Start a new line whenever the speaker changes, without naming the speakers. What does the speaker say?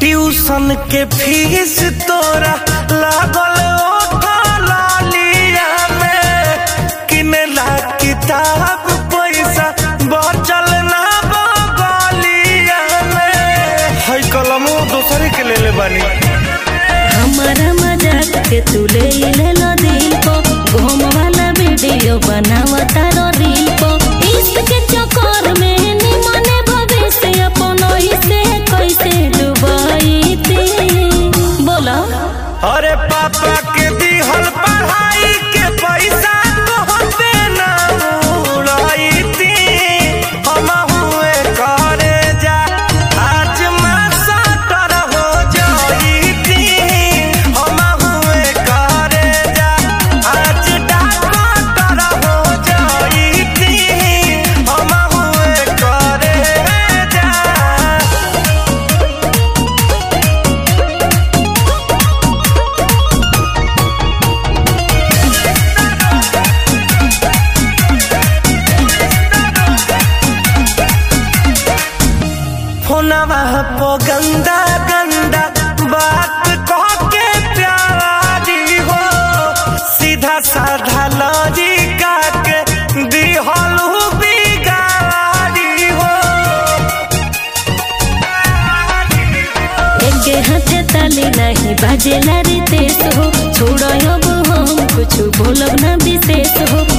tuition के fees तोरा लागल ओठा लालिया में किनेला किताब पैसा बचल ना बगलिया में है कलमो दोसरे के ले ले बानी
हमारा मजाक के तू ले ले लो दिल को घूम वाला वीडियो बनावता रो रील को इश्क के चक्कर में निमने भविष्य अपन ही से कैसे डुबाई थी बोला
अरे पापा के दिहल पढ़ाई के पैसा तोहते ना उड़ाई थी हम हुए करे जा आज मैं सटर हो जाई थी हम हुए करे जा आज डॉक्टर हो जाई थी हम हुए करे जा फोनवा पो गंदा गंदा बात कह के प्यारी हो सीधा साधा लॉजिका के दिहलू बिगाड़ी हो
एक हाथे ताली नहीं बाजेला रे तेज हो छोड़ो अब हम कुछ बोलब ना विशेष हो